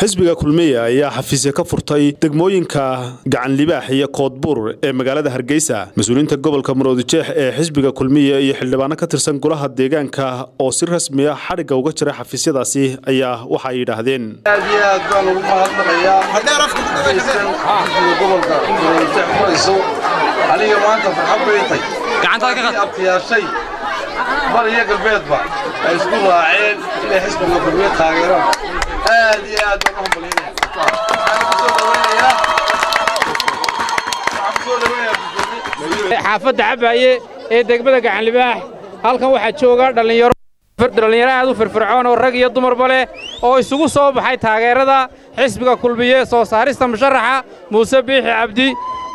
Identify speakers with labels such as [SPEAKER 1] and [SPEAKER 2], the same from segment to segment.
[SPEAKER 1] xisbiga kulmiye ayaa xafiisya ka furtay degmooyinka gacan libaax iyo koodbuur ee magaalada hargeysa mas-uuliyiinta gobolka maroodijeex ee xisbiga kulmiye iyo xildhibaano ka tirsan golaha deegaanka oo si rasmi ah xadhigga uga jiray xafiisyadaasi ayaa waxa ay yidhaahdeen
[SPEAKER 2] aad iyo aad baan ugu mahadnaqayaa xisbiga gobolka maroodijeex furayso aniga maanta farxad bay tay abtiyaashay bar iyo galbeedba ay isku raaceen inay xisbiga kulmiye taageeraan aad iyo aad baan u hambalyaynaya waxaan ku soo dhawaynayaa waxaan ku soo dhawaynayaa
[SPEAKER 3] xaafadda cabaaye ee degmada gacanlibaax halkan waxaa jooga dhallinyaro dhallinyaro aad u firfircoon oo rag iyo dumarba leh oo isugu soo baxay taageerada xisbiga kulmiye soo saarista musharaxa muuse biixi cabdi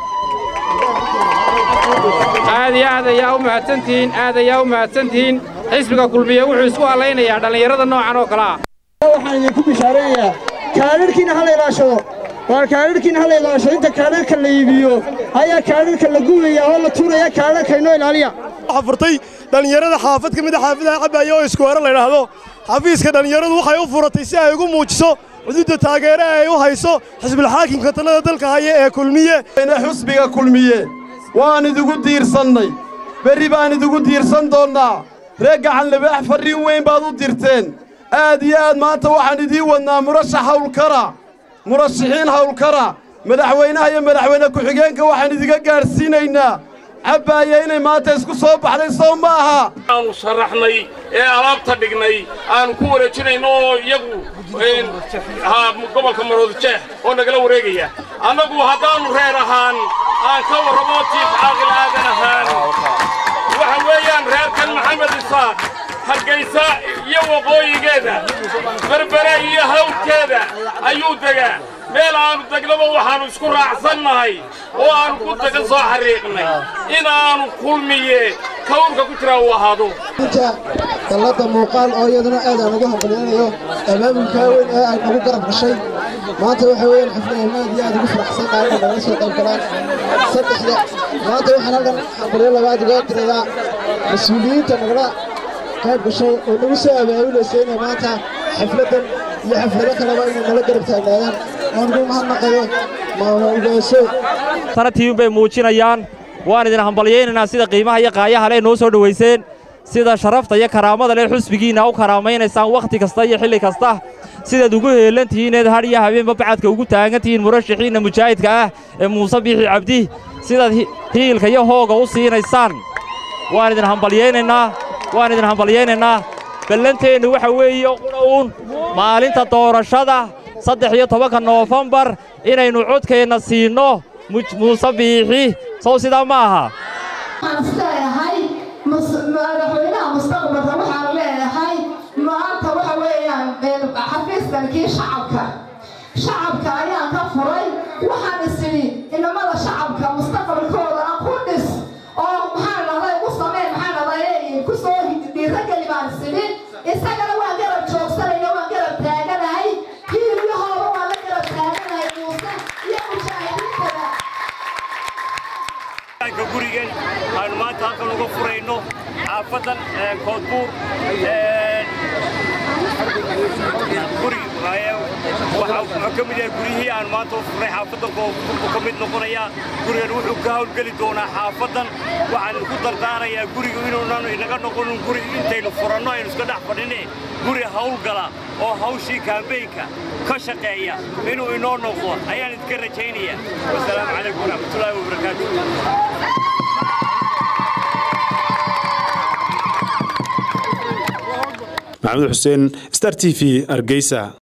[SPEAKER 3] aad iyo aad ayaa u mahadsantihiin aad ayaa u mahadsantihiin xisbiga kulmiye wuxuu isku hallaynayaa dhallinyarada noocan oo kale ah
[SPEAKER 4] waxaan idinku bishaareeyayaa kaadhirhkiina ha la ilaashado waa kaadhirhkiina ha la ilaashado inta kaadhirhka la iibiyo ayaa kaadhirhka la gubaya oo la tuuraya kaadhirhka inoo ilaaliya
[SPEAKER 5] waxaa furtay dhallinyarada xaafad ka mid a xaafadaha cabaaye oo iskuwaare la yidhaahdo xafiiska dhallinyaradu waxay u furatay si ay ugu muujiso xuduudda taageere ay u hayso xisbulxaakimka talada dalka haya ee kulmiye
[SPEAKER 6] xusbiga kulmiye waan idigu diirsannay berri baan idigu diirsan doonnaa reer gacanlibaax farriin weyn baad u dirteen aad iyo aad maanta waxaan idiin wadnaa murashax hawlkara murashaxiin hawlkara madaxweynaha iyo madaxweyne ku-xigeenka waxaan idiga gaadhsiinaynaa cabbaaye inay maanta isku soo baxday soo ma aha
[SPEAKER 7] aanu sharaxnay ee alaabta dhignay aanu ku wareejinayno oo iyagu gobolka maroodijeex oo nagala wareegaya annagu haddaannu reer ahaan aan ka warramo jiif caaqil aadan ahaan waxa weeyaan reerkan maxamed isaaq hargaysa iyo waqooyigeeda berbere iyo hawdkeeda ayuu degaa meel aannu degnaba waxaannu isku raacsannahay oo aannu ku daga soo xariiqnay inaannu kulmiye kawrka ku jiraa uu ahaado
[SPEAKER 4] dalladda muuqaal oo iyaduna aad aan ugu hambalyanayo abaabulkaa weyn ee ay nagu garab gashay maanta waxa weeyaan xaflad aad iyo aad ugu faraxsan qaarina nagala soo qayb galaan saddexda maanta waxaan halkan hambalyo labaad uga dirayaa mas-uuliyiinta nagala qayb gashay oo nagu soo abaabulaysa inay maanta xafladdan iyo xaflado kaleba inay nala garab taagnaadaan oon ugu mahadnaqayo maamulgeyso
[SPEAKER 8] taratiibin bay muujinayaan waan idin hambalyaynaynaa sida qiimaha iyo qaayaha leh noo soo dhowayseen sida sharafta iyo karaamada leh xusbigiinna u karaamaynaysaan wakhti kasta iyo xilli kasta sidaad ugu heellan tihiineed hadh iyo habeenba bacadka ugu taagan tihiin murashaxiinna mujaahidka ah ee muuse biixi cabdi sidaad hiilka iyo hooga u siinaysaan waan idin hambalyaynaynaa waan idin hambalyaynaynaa ballanteennu waxa weeye qudhowun maalinta doorashada saddex iyo tobanka noofembar inaynu codkeenna siinno muuse biixi sow sidaa ma aha
[SPEAKER 9] waxaan isleeyahay madaxweynaha mustaqbalka waxaan leeyahay maanta waxa weeyaan xafiiskankii shacabka shacabka ayaan ka furay waxaan isidhi inamada shacabka mustaqbalkooda aan ku dhis oo maxaa dhahday u sameen maxaa dhahday ku soo dhiirageli baan isidhi isagana waan garab joogsanaya waan garab taaganahay hiilyahooda waan la garab taaganahay muuse iyo mujaahidiintada
[SPEAKER 10] gurigan aanu maanta halkan uga furayno xaafadan koodbuur wuxuu ka mid yahay guryihii aanu maanta u furnay xaafadan koodbuurku ka mid noqonayaa gurigan wuxuu ka hawlgeli doonaa xaafadan waxaan ku dardaarayaa gurigu inuunan inaga noqonin guri intaynu furanno aynu iska dhex fadhine guri hawlgala oo hawshii kaambeynka ka shaqeeya inuu inoo noqdo ayaan idinka rajaynayaa wasalaamu calaykum waraxmatullaahi wabarakaatu
[SPEAKER 1] maxamed xuseen star t v hargeysa